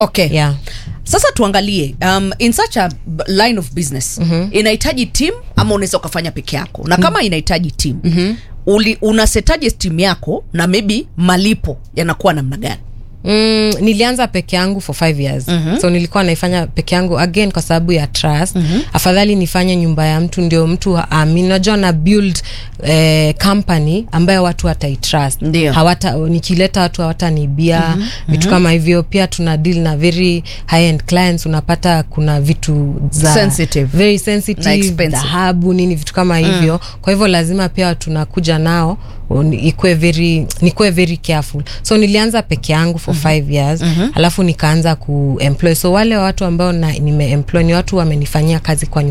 okay yeah. sasa tuangalie um, in such a b- line of business mm-hmm. inahitaji team ama unaweza ukafanya peke yako na kama inahitaji team mm-hmm. Uli, unasetaje timu yako na maybe malipo yanakuwa namna gani Mm, nilianza peke yangu for five years mm-hmm. so nilikuwa naifanya peke yangu again kwa sababu ya trust mm-hmm. afadhali nifanye nyumba ya mtu ndio mtu amin najua na build eh, company ambayo watu wataitrust Ndio. hawata nikileta watu hawatanibia mm-hmm. vitu kama hivyo pia tuna deal na very high end clients unapata kuna vitu za Sensitive. very Na sensitive expensive. dhahabu nini vitu kama hivyo mm. kwa hivyo lazima pia tunakuja nao ni- ikuwe very nikuwe very careful so nilianza peke yangu for mm-hmm. five years mm-hmm. alafu nikaanza kuemploy so wale watu ambao na- nimeemploy ni watu wamenifanyia kazi kwa nyumba